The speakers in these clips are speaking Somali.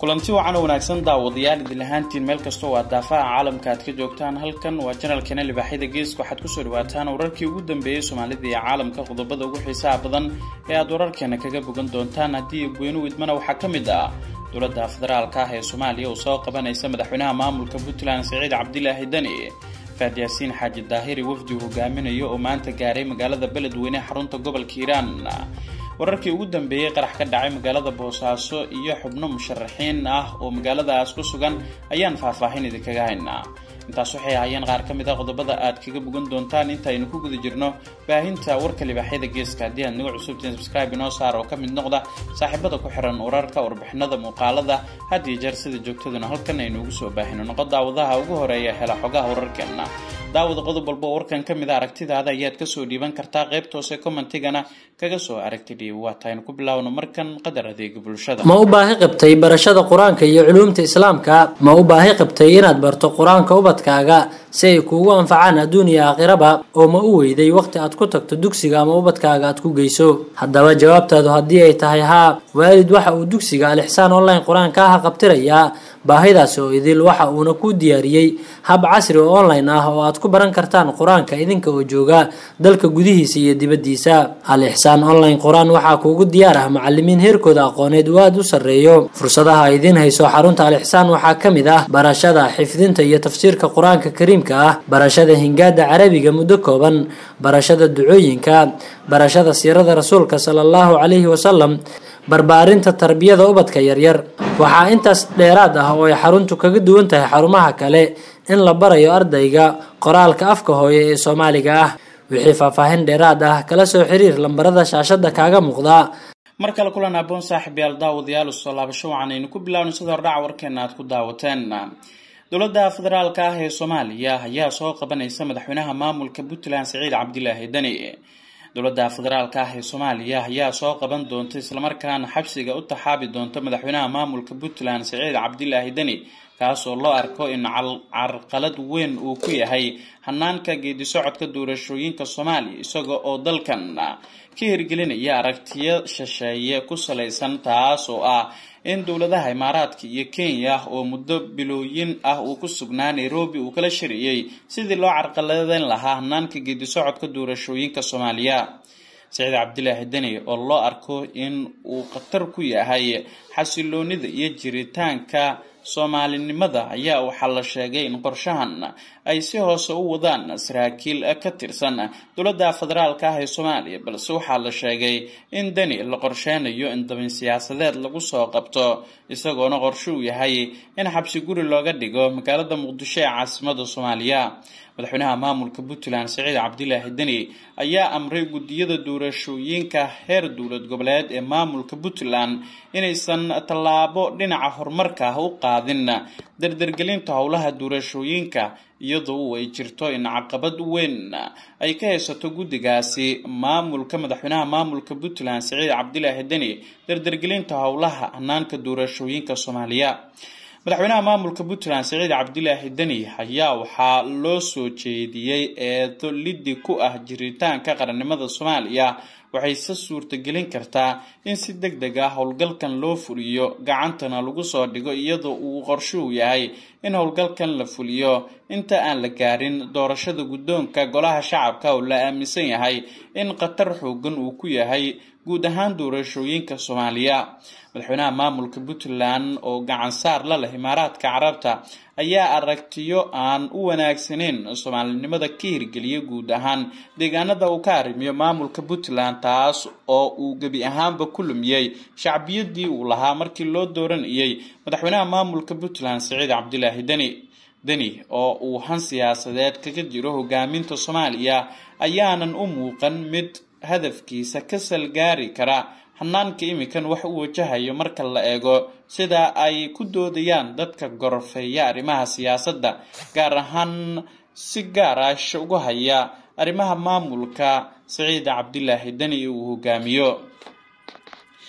kulanti wacan oo wanaagsan daawadayaal idin lahaantiin meel kastoo waa daafaha caalamka aad ka joogtaan halkan waa janalkeena libaaxyada geeska waxaad kusoo dhawaataan wararkii ugu dambeeyey soomaalida iyo caalamka qodobada ugu xiisaha badan ee aad wararkeena kaga bogan doontaan haddii goynu idmana waxaa ka mid ah dowladda federaalka ah ee soomaaliya oo soo qabanaysa madaxweynaha maamulka puntland siciid cabdilaahi deni faad yaasiin xaaji daahiri wafdi uu hogaaminayo oo maanta gaaray magaalada beledweyne xarunta gobolka hiiraan wararkii ugu dambeeyey qarax ka dhacay magaalada boosaaso iyo xubno musharaxiin ah oo magaaladaas ku sugan ayaan faahfaahin idinkaga haynaa intaas waxay ahaayeen qaar ka mid a qodobada aad kaga bogan doontaan intaaynu ku guda jirno baahinta warka libaaxyada geeska haddii aad naga cusubtiin subscribe inoo saar oo ka mid noqda saaxiibada ku xiran wararka warbixinada muuqaalada had iyo jeer sida joogtaduna halkan aynu ugu soo baahino noqo daawadaha ugu horeeya hela xogaha wararkeena daawada qodob walba oo warkan ka mid a aragtidaada ayaad kasoo dhiiban kartaa qaybta hoose commentigana kaga soo aragti dhiib waataynu ku bilaawno markan qadar adeega bulshada ma u baahi qabtay barashada qur-aanka iyo culuumta islaamka ma u baahi qabtay inaad barto qur-aanka ubadkaaga si ay kuugu anfacaan adduun iyo aakhiraba oo ma u weyday waqti aad ku tagto dugsiga ama ubadkaaga aad ku geyso haddaba jawaabtaadu haddii ay tahay haa waalid waxa uu dugsiga alixsaan online qur-aanka ah qabtirayaa baahidaasi oo idil waxa uuna ku diyaariyey hab casri oo online ah oo aad ku baran kartaan qur-aanka idinka oo jooga dalka gudihiisa iyo dibaddiisa al-ixsaan online qur-aan waxaa kuugu diyaar ah macalimiin heerkooda aqooneed uu aada u sarreeyo fursadaha ay idiin hayso xarunta al-ixsaan waxaa ka mid ah barashada xifdinta iyo tafsiirka qur-aanka kariimka ah barashada hingaada carabiga muddo kooban barashada ducooyinka barashada siirada rasuulka sala allahu calayhi wasalam barbaarinta tarbiyada ubadka yaryar waxaa intaas dheeraad ah oo ay xaruntu kaga duwan tahay xarumaha kale in la barayo ardayga qoraalka afka hooye ee soomaaliga ah wixii faahfaahin dheeraad ah kala soo xiriir lambarada shaashada kaaga muuqda mar kale kulan aboon saaxib yaal daawadayaal usoo laabasho waxaan aynu ku bilaawna sida hordhaca warkeena aad ku daawateen dowladda federaalka ah ee soomaaliya ayaa soo qabanaysa madaxweynaha maamulka puntland siciid cabdilaahi deni dowladda federaalka ah ee soomaaliya ayaa soo qaban doonta islamarkaana xabsiga u taxaabi doonta madaxweynaha maamulka puntland siciid cabdilaahi deni kaasoo loo arko in carqalad weyn uu ku yahay hanaanka geedi socodka doorashooyinka soomaaliya isaga oo dalkan ka hirgelinaya aragtiyo shisheeye ku salaysan taas oo ah in dowladaha imaaraadka iyo kenya oo muddo bilooyin ah uu ku sugnaa nairobi uu kala shiriyey sidii loo carqaladeyn lahaa hanaanka geedi socodka doorashooyinka soomaaliya saciid cabdilaahi deni oo loo arko in uu khatar ku yahay xasiloonida iyo jiritaanka soomaalinimada ayaa waxaa la sheegay in qorshahan ay si hoose u wadaan saraakiil ka tirsan dowladda federaalka ah ee soomaaliya balse waxaa la sheegay in deni la qorsheynayo in dabin siyaasadeed lagu soo qabto isagoona qorshe uu yahay in xabsi guri looga dhigo magaalada muqdisho ee caasimada soomaaliya madaxweynaha maamulka puntland siciid cabdilaahi deni ayaa amray guddiyada doorashooyinka heer dowlad goboleed ee maamulka puntland inaysan tallaabo dhinaca horumarka ah u qaadin dardargelinta howlaha doorashooyinka iyadoo ay jirto in caqabad weyn ay ka haysato guddigaasi maamulka madaxweynaha maamulka puntland siciid cabdilaahi deni dardargelinta howlaha hanaanka doorashooyinka soomaaliya madaxweynaha maamulka puntland siciid cabdilaahi deni ayaa waxaa loo soo jeediyey eedo liddi ku ah jiritaanka qarannimada soomaaliya waxayse suurtagelin kartaa in si deg deg ah howlgalkan loo fuliyo gacantana lagu soo dhigo iyadoo uu qorshuhu yahay in howlgalkan la fuliyo inta aan la gaarin doorashada guddoonka golaha shacabka oo la aaminsan yahay in khatar xoogan uu ku yahay guud ahaan doorashooyinka soomaaliya madaxweynaha maamulka puntland oo gacan saar la leh imaaraadka carabta ayaa aragtiyo aan u wanaagsaneyn soomaalinimada ka hirgeliya guud ahaan deegaanada uu ka arrimiyo maamulka puntland taas oo uu gebi ahaanba ku lumiyey shacbiyadii uu lahaa markii loo dooranayay madaxweynaha maamulka puntland siciid cabdilaahi deni deni oo uu han siyaasadeed kaga jiro hogaaminta soomaaliya ayaanan u muuqan mid hadafkiisa ka salgaari kara hanaanka imikan wax u wajahayo marka la eego sida ay ku doodayaan dadka gorofeeya arrimaha siyaasadda gaar ahaan si gaar ah isha ugu haya arrimaha maamulka siciid cabdilaahi deni uu hogaamiyo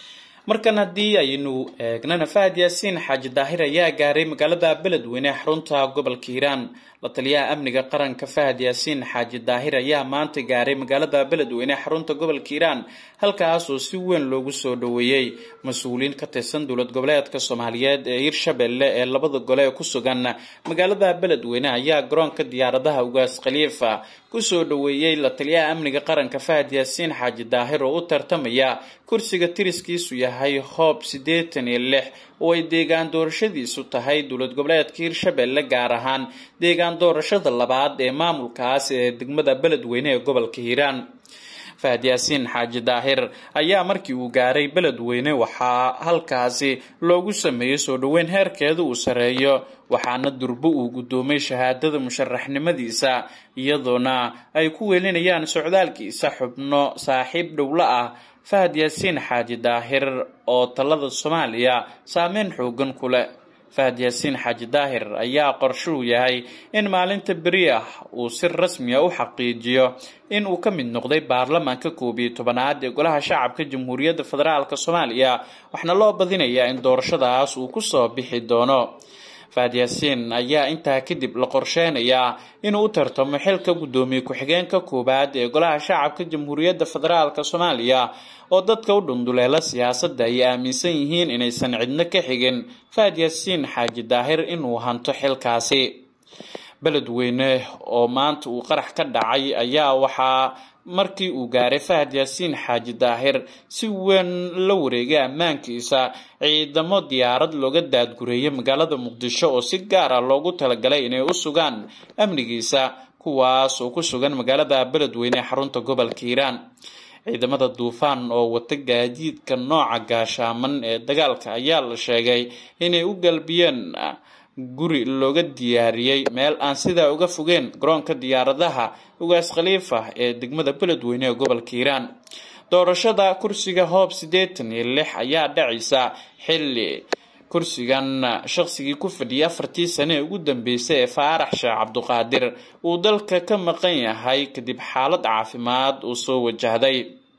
markan haddii aynu eegnana fahad yaasiin xaaji daahir ayaa gaaray magaalada beledweyne xarunta gobolka hiiraan la taliyaha amniga qaranka fahad yaasiin xaaji daahir ayaa maanta gaaray magaalada beledweyne xarunta gobolka hiiraan halkaas oo si weyn loogu soo dhoweeyey mas-uuliyiin ka tirsan dowlad goboleedka soomaaliyeed ee hirshabelle ee labada gole ee ku sugan magaalada beledweyne ayaa garoonka diyaaradaha ugaas khaliifa kusoo dhoweeyey la taliyaha amniga qaranka fahad yaasiin xaaji daahir oo u tartamaya kursiga tiriskiisu yahay hoob siddeetan iyo lix oo ay deegaan doorashadiisu tahay dowlad goboleedka hirshabelle gaar ahaan deegaan doorashada labaad ee maamulkaas ee degmada beledweyne ee gobolka hiiraan fahad yaasiin xaaji daahir ayaa markii uu gaaray beledweyne waxaa halkaasi loogu sameeyey soo dhoweyn heerkeeda uu sareeyo waxaana durbo uu guddoomay shahaadada musharaxnimadiisa iyadoona ay ku welinayaan socdaalkiisa xubno saaxiib dhowlo ah fahad yaasiin xaaji daahir oo talada soomaaliya saameyn xoogan ku leh fahad yaasiin xaaji daahir ayaa qorshuhu yahay in maalinta beri ah uu si rasmiya u xaqiijiyo in uu ka mid noqday baarlamaanka koob iyo tobanaad ee golaha shacabka jamhuuriyadda federaalk soomaaliya waxaana loo badinayaa in doorashadaas uu kusoo bixi doono fahad yaasiin ayaa intaa kadib la qorsheynayaa inuu u tartamo xilka guddoomiye ku-xigeenka koowaad ee golaha shacabka jamhuuriyadda federaalk soomaaliya oo dadka u dhunduleela siyaasadda ay aaminsan yihiin inaysan cidno ka xigin fahad yaasiin xaaji daahir inuu hanto xilkaasi beledweyne oo maanta uu qarax ka dhacay ayaa waxaa markii uu gaaray fahad yaasiin xaaji daahir si weyn la wareegay ammaankiisa ciidamo diyaarad looga daadgureeyay magaalada muqdisho oo si gaar ah loogu talagalay inay u sugaan amnigiisa kuwaas oo ku sugan magaalada beledweyne ee xarunta gobolka hiiraan ciidamada duufaan oo wata gaadiidka nooca gaashaaman ee dagaalka ayaa la sheegay inay u galbiyeen guri looga diyaariyey meel aan sidaa uga fogeen garoonka diyaaradaha ugaas khaliifa ee degmada beledweyne ee gobolka hiiraan doorashada kursiga hoob siddeetan iyo lix ayaa dhacaysa xilli kursigan shaqsigii ku fadhiyay afartii sane ee ugu dambeysay ee faarax sheekh cabduqaadir uu dalka ka maqan yahay kadib xaalad caafimaad uu soo wajahday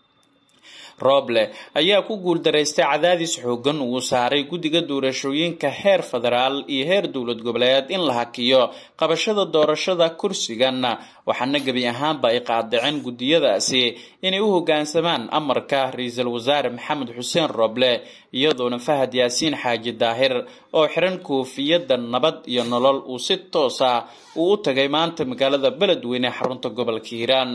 rooble ayaa ku guuldaraystay cadaadis xoogan uu saaray guddiga doorashooyinka heer federaal iyo heer dowlad goboleed in la hakiyo qabashada doorashada kursigan waxaana gebi ahaanba ay qaadaceen guddiyadaasi inay u hoggaansamaan amarka ra-iisul wasaare maxamed xuseen rooble iyadoona fahad yaasiin xaaji daahir oo xiran koofiyadda nabad iyo nolol uu si toosa uu u tagay maanta magaalada beledweyne ee xarunta gobolka hiiraan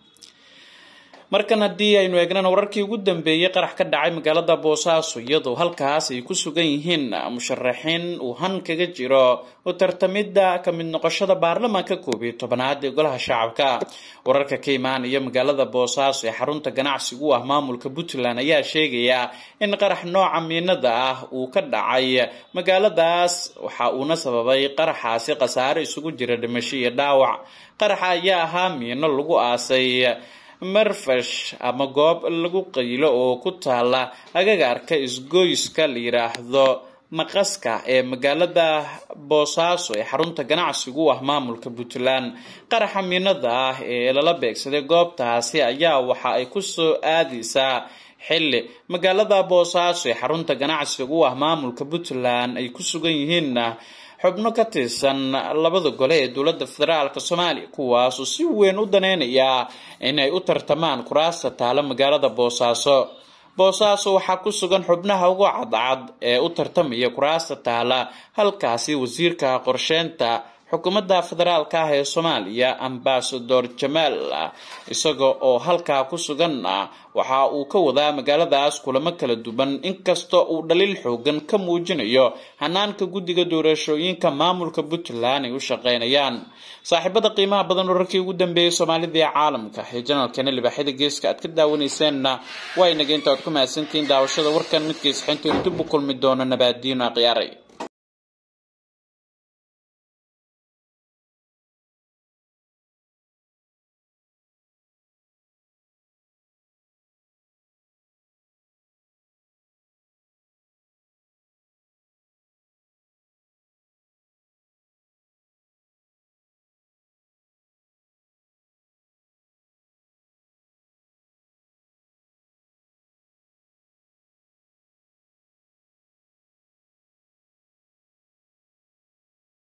markan haddii aynu eegnana wararkii ugu dambeeyey qarax ka dhacay magaalada boosaaso iyadoo halkaas ay ku sugan yihiin musharaxiin uu han kaga jiro u tartamidda ka mid noqoshada baarlamaanka koob iyo tobanaad ee golaha shacabka wararka ka imaanaya magaalada boosaaso ee xarunta ganacsigu u ah maamulka puntland ayaa sheegaya in qarax nooca miinada ah uu ka dhacay magaaladaas waxa uuna sababay qaraxaasi khasaare isugu jira dhimasho iyo dhaawac qaraxa ayaa ahaa miino lagu aasay marfash ama goob lagu qaylo oo ku taala agagaarka isgoyska la yiraahdo maqaska ee magaalada boosaaso ee xarunta ganacsigu u ah maamulka puntland qaraxa miinada ah ee lala beegsaday goobtaasi ayaa waxa ay kusoo aadaysaa xilli magaalada boosaaso ee xarunta ganacsiga u ah maamulka puntland ay ku sugan yihiin xubno ka tirsan labada gole ee dowladda federaalk soomaaliya kuwaasoo si weyn u daneynaya inay u tartamaan kuraasta taala magaalada boosaaso boosaaso waxaa ku sugan xubnaha ugu cadcad ee u tartamaya kuraasta taala halkaasi wasiirka qorsheynta xukuumadda federaalka ah ee soomaaliya ambasador jamaal isaga oo halkaa ku sugan waxa uu ka wadaa magaaladaas kulamo kala duwan inkastoo uu dhaliil xoogan ka muujinayo hanaanka guddiga doorashooyinka maamulka puntland ay u shaqeynayaan saaxiibada qiimaha badan wararkii ugu dambeeyay soomaalida ee caalamka ee janalkeena libaaxyada geeska aad ka daawaneyseenna waa inaga inta aad ku mahadsantihiin daawashada warkan midkiis xinta dib u kulmi doono nabaadiino akhyaaray